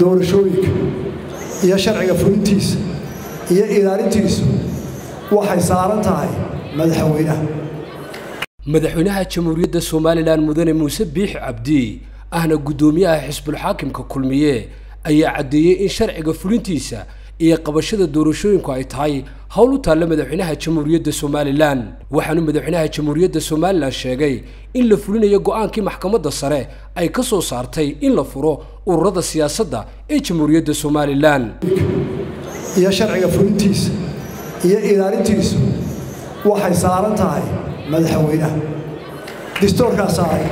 doorashooyinka iyo sharciga fulintiisa iyo ilaalintiisu waxay saaran tahay madaxweynaha madaxweynaha jamhuuriyadda somalilan mudane muuse biixi cabdi ahna guddoomiyaha xisbulxaakimka kulmiye ayaa caddeeyey in sharciga fulintiisa iyo qabashada doorashooyinku ay tahay howl u taalla madaxweynaha jamhuuriyadda somalilan waxaanu madaxweynaha jamhuuriyadda somalilan sheegay in la fulinayo go'aankii maxkamadda sare ay ka soo saartay in la furo ururada siyaasadda ee jamhuuriyadda somalilan iyo sharciga fulintiisa iyo ilaalintiisu waxay saaran tahay madaxweynaha distoorkaa saaray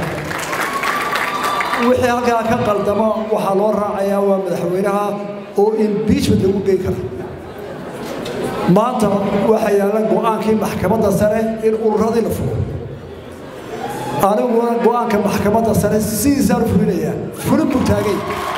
wixii halkaa ka qaldamo waxaa loo raacayaa waa madaxweynaha oo imbiijment lagu gey kara maanta waxaa yaalla go'aankii maxkamadda sare in ururadii la furo aniguna go'aanka maxkamadda sare sidiisaan u fulinayaa fulin buu taagay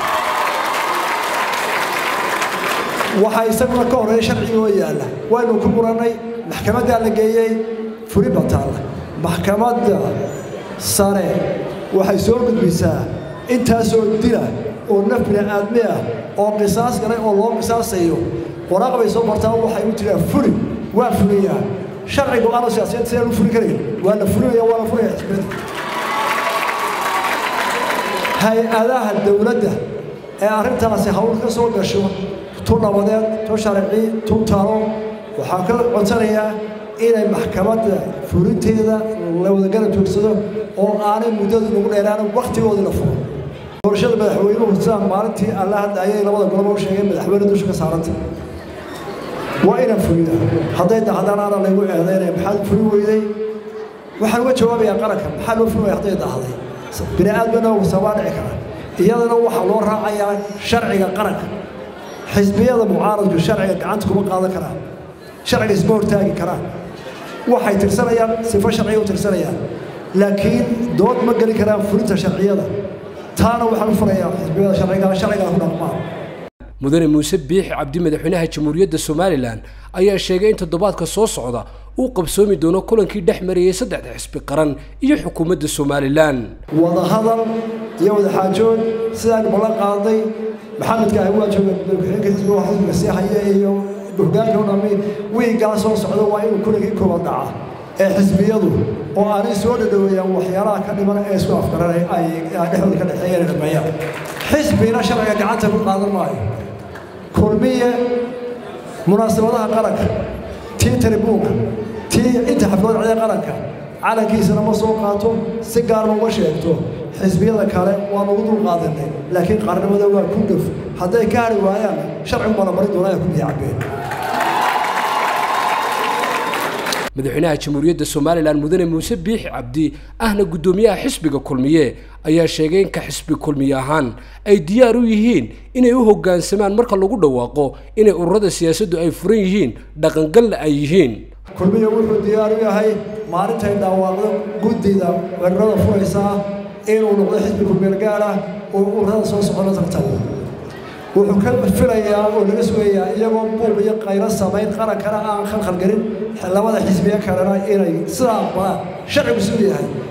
waxaa isaguna ka horreeya sharcigi oo yaalla waynu ku murannay maxkamaddaa la geeyey fulin baa taalla maxkamadda sare waxay soo gudbisaa intaasoo dila oo naf bini'aadmi ah oo qisaas galay oo loo qisaasayo waraaq bay soo martaa waxay u tiraa fuli waa fuliyaa sharci go-aano siyaasiyeed sidaan u fuli karayn waa la fulinaya waa la fulaya xisbiyada hay-adaha dowladda ee arrintaasi hawl ka soo gasho tu nabadeed tu sharci tu talo waxaan ka codsanayaa inay maxkamadda fulinteeda la wadagala joogsado oo aanay muddadu nagu dheeraan wakhtigoodii la furo doorashada madaxweynuhu sidaan maalintii alla hadda ayay labada goloba u sheegeen madaxweyne dusha ka saaranta waa inaan fulina hadday dahdaan aana laygu eedaynaya maxaad fulin weyday waxaan uga jawaabayaa qaranka maxaa loo fulin waya hadday dahday bini aadmana sabaa dhici kara iyadana waxaa loo raacayaa sharciga qaranka xisbiyada mucaaradku sharciga gacanta kuma qaadan karaan sharciga isma hortaagi karaan waxay tirsanayaan sifo sharciga u tirsanayaan laakiin dood ma geli karaan fulinta sharciyada taana waxaan u furayaa xisbiyada sharciga sharciga ku dhaqmaan mudane muuse biixi cabdi madaxweynaha jamhuuriyadda somalilan ayaa sheegay in toddobaadka soo socda uu qabsoomi doono kulankii dhex marayay saddexda xisbi qaran iyo xukuumadda somalilan wadahadal iyo wadaxaajood sidaan ballan qaaday maxamedka ah waa jooga madaxweynaha xisbiga xisbiga sii haya iyo hoggaanka u dhammi wiigaa soo socda waa inuu kulankii kooban dhaca ee xisbiyadu oo aanay soo dhadhoweeyaan waxyaalaha ka dhiman ee isku afgaranay ay dhexdooda ka dhexeeyeen dhameeyaan xisbina sharciga gacanta ku qaadan maayo kulmiye munaasabadaha qaranka tii taribuunka tii inta xaflada cida qaranka calankiisana ma soo qaato si gaarma uma sheegto xisbiyada kale waa nagu dul qaadanay laakiin qaarnimada waa ku dhuf hadday ka hari waayaan sharcigu baa la marin doonaa ku biyo cabeen madaxweynaha jamhuuriyadda somalilan mudane muuse biixi cabdi ahna guddoomiyaha xisbiga kulmiye ayaa sheegay in ka xisbi kulmiye ahaan ay diyaar u yihiin inay u hoggaansamaan marka lagu dhawaaqo inay ururada siyaasaddu ay furan yihiin dhaqangalna ay yihiin kulmiye wuxuu diyaar u yahay maalintay dhawaaqdo guddida weerarada furaysaa inuu noqdo xisbi kulmiyeel gaar ah oo ururada soo socona tartamo wuxuu ka filayaa oo laga sugayaa iyagoo buuq iyo qaylo samayn qarankana aan khalkhal gelin labada xisbiye kalena inay sidaa aqbalaan sharcigu siduu yahay